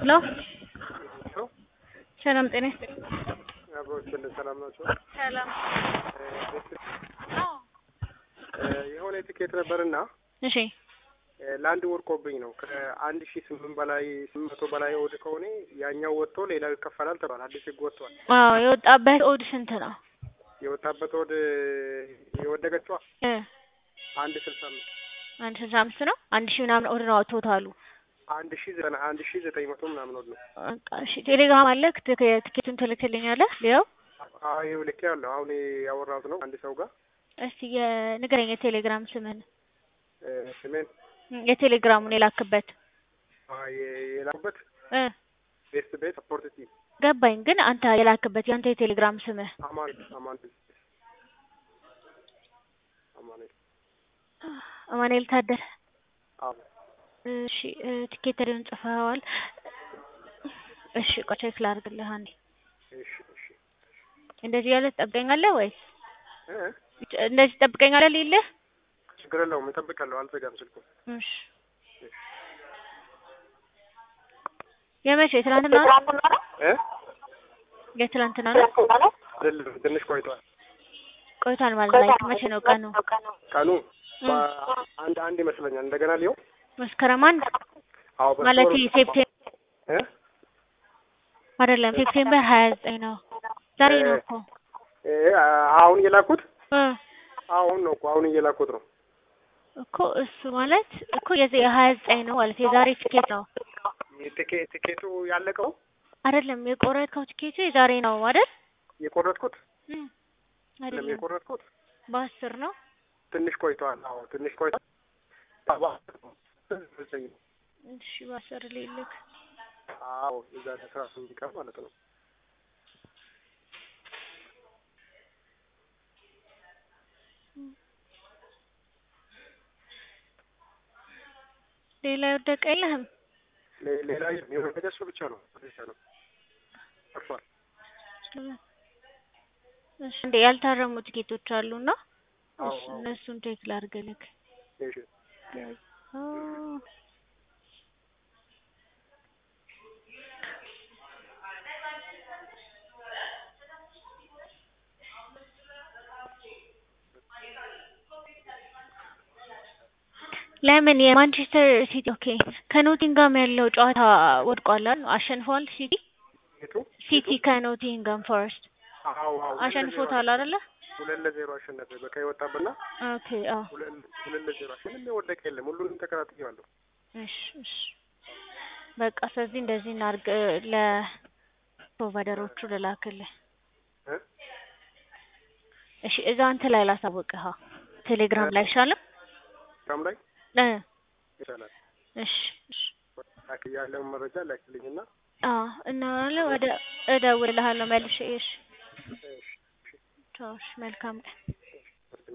ሄሎ ሰላም ጤና ይስጥልኝ። አብሮችን ሰላም ናቸው። ሰላም የሆነ ቲኬት ነበርና እሺ ለአንድ ወርቆብኝ ነው ከአንድ ሺ ስምንት በላይ ስምንት መቶ በላይ ኦድ ከሆነ ያኛው ወጥቶ ሌላው ይከፈላል ተባለ። አዲስ ህግ ወጥቷል። አዎ የወጣበት ኦድ ስንት ነው? የወጣበት ኦድ የወደቀችዋ እ አንድ ስልሳ አምስት አንድ ስልሳ አምስት ነው። አንድ ሺህ ምናምን ኦድ ነው ቶታሉ። አንድ ሺ ዘጠና አንድ ሺ ዘጠኝ መቶ ምናምን ኦድ ነው። በቃ እሺ ቴሌግራም አለ ትኬቱን ትልክልኛለህ? ሊያው አዎ ይኸው ልኬ ያለው አሁን ያወራሁት ነው አንድ ሰው ጋር እስቲ የንገረኝ የቴሌግራም ስምህን እ ስሜን የቴሌግራሙን የላክበት አ የላኩበት እ ቤስት ቤት ሰፖርት ቲም ገባኝ። ግን አንተ የላክበት የአንተ የቴሌግራም ስምህ አማን አማን አማኑኤል አማኑኤል ታደለ። አዎ እሺ እ ቲኬተሪውን ጽፈዋል። እሺ ቆይ ቼክ ላድርግልህ አንዴ። እሺ እሺ እንደዚህ ያለ ትጠብቀኛለህ ወይስ እ እንደዚህ ትጠብቀኛለህ ሊልህ? ችግር የለውም እጠብቃለሁ። አልዘጋም ስልኩ እሺ የመቼ የትላንትና ነው? እ የትላንትና ነው? አይደለም ትንሽ ቆይቷል። ቆይቷል ማለት ላይ መቼ ነው ቀኑ? ቀኑ አንድ አንድ ይመስለኛል። እንደገና ሊሆ መስከረም አንድ አዎ ማለት በስቶር- ሴፕቴምበር እ አይደለም ሴፕቴምበር ሀያ ዘጠኝ ነው። ዛሬ ነው እኮ እ አሁን እየላኩት እ አሁን ነው እኮ አሁን እየላኩት ነው። እኮ እሱ ማለት እኮ የዚህ የሀያ ዘጠኝ ነው ማለት የዛሬ ቲኬት ነው ቲኬ- ቲኬቱ ያለቀው አይደለም። የቆረጥከው ቲኬቱ የዛሬ ነው አይደል? የቆረጥኩት እ አይደለም አይደለም የቆረጥኩት በአስር ነው። ትንሽ ቆይቷል። አዎ ትንሽ ቆይቷል። ሰባ- እሺ በአስር ሊልክ አዎ የዛሬ አስራ ስምንት ቀን ማለት ነው። ሌላ የወደቀ የለህም? ሌ- ሌላ የወደቀ እሱ ብቻ ነው ብቻ ነው ጠፍቷል። እሺ እንዴ ያልታረሙ ቲኬቶች አሉና አዎ እሱ እነሱን ቼክ ላድርግልህ። እሺ አ ለምን የማንቸስተር ሲቲ ኦኬ ከኖቲንጋም ያለው ጨዋታ ወድቋል አይደል? አሸንፈዋል ሲቲ የቱ ሲቲ ከኖቲንጋም ፎረስት አዎ አዎ አሸንፎታል አይደለ? ሁለት ለዜሮ አሸነፈ። በቀይ ወጣብና ኦኬ አዎ ሁለት ሁለት ለዜሮ ምንም የወደቀ የለም። ሁሉንም ተከታትያለሁ። እሺ እሺ በቃ ስለዚህ እንደዚህ እናድርግ ለፕሮቫይደሮቹ ልላክልህ እ እሺ እዛ እንትን ላይ ላሳውቅህ ቴሌግራም ላይ አይሻልም ግራም ላይ እ ይቻላል። እሺ እሺ ላክ ያለውን መረጃ ላክልኝና አዎ እና ወደ እደውልልሃለሁ መልሼ እሺ እሺ ቻው እሺ መልካም ቀን